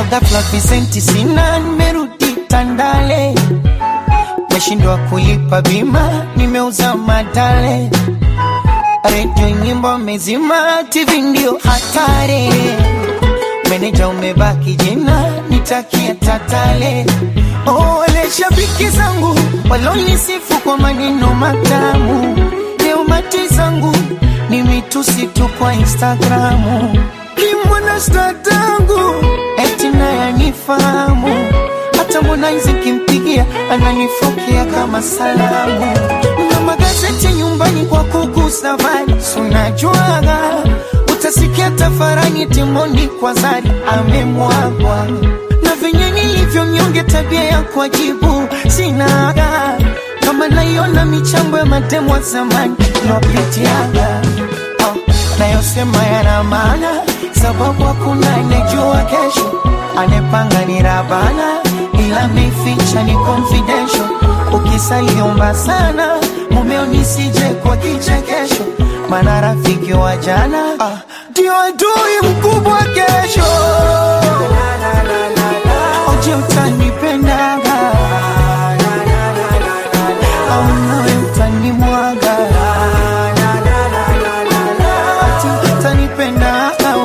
ghafla visenti sina, nimerudi Tandale, meshindwa kulipa bima, nimeuza madale, redio nyimbo mezima, TV ndio hatari, meneja umebaki jina, nitakia tatale. Oh, wale shabiki zangu walonisifu kwa maneno matamu, leo mati zangu ni mitusi tu kwa Instagramu. Kimwana statangu eti naye anifahamu, hata Harmonize kimpigia ananifokea kama salamu. Na magazeti nyumbani kwa kuku safari, sunajuaga utasikia tafarani timoni kwa zari amemwagwa na venye nilivyo mnyonge, tabia ya kuajibu sinaga, kama naiona michambo ya matemo wa zamani lopitiaga oh, nayosema yana maana, sababu hakuna anejua kesho, anepanga ni Rabana, ila meficha ni confidential. Ukisaliomba sana mumeo nisije kwa kichekesho, maana rafiki wa jana ndio adui mkubwa kesho. Oje utanipendaga au nawe utanimwaga Ati utanipendaga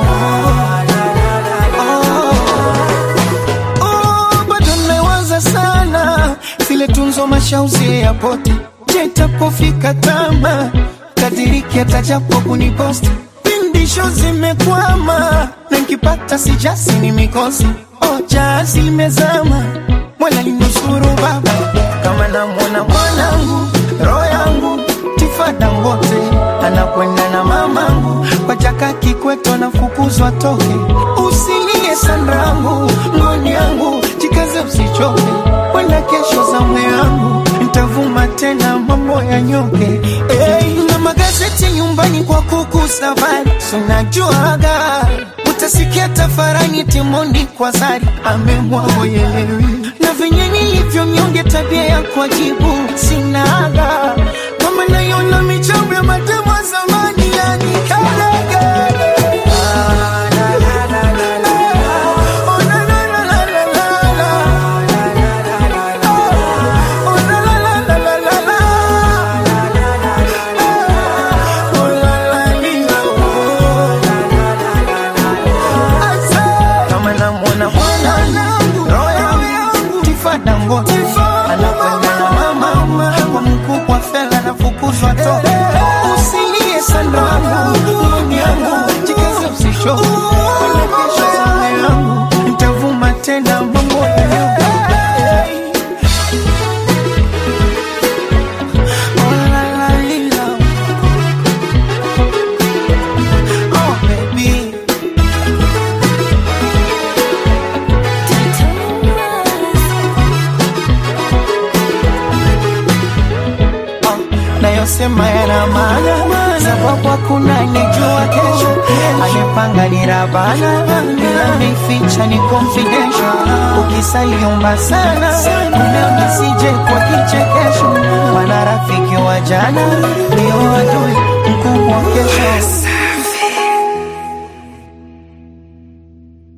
Oh, oh, bado nawaza sana zile tunzo mashauzi ya poti jetapofika tama kadiriki atajapo kuniposti pindisho zimekwama na nkipata sijasi ni mikosi oja zimezama mwala linusuru baba kama namwona mwanangu roho yangu tifada ngote anakwenda na mamangu kwa jaka kikweto nafukuzwa toke usilie sanrangu ngoni yangu jikaze usichoke wenda kesho za mwe yangu ntavuma tena mambo ya nyoke hey, na magazeti nyumbani kwa kuku safari sunajuaga utasikia tafarani timoni kwa zari amemwagoyelewi na venye nilivyo mnyonge tabia ya kuajibu sinaga kama naiona michambo ya matemo ya zamani yani kalaga kama namwona mwanangu roho yangu tifada ngote anakwenda na mama kwa mkubwa fela nafukuzwa toka usilie sandangu ngoni yangu jikaze usishoke kwenda kesho sana yangu ntavuma tena mambo ya Oh, la, la, lila. Oh, baby. nayosema yana maana, sababu hakuna anejua kesho. Amepanga ni Rabana, ila ameficha ni confidential. Ukisaliomba sana mumeo nisije kwa kichekesho, maana rafiki wa jana ndio adui mkubwa kesho.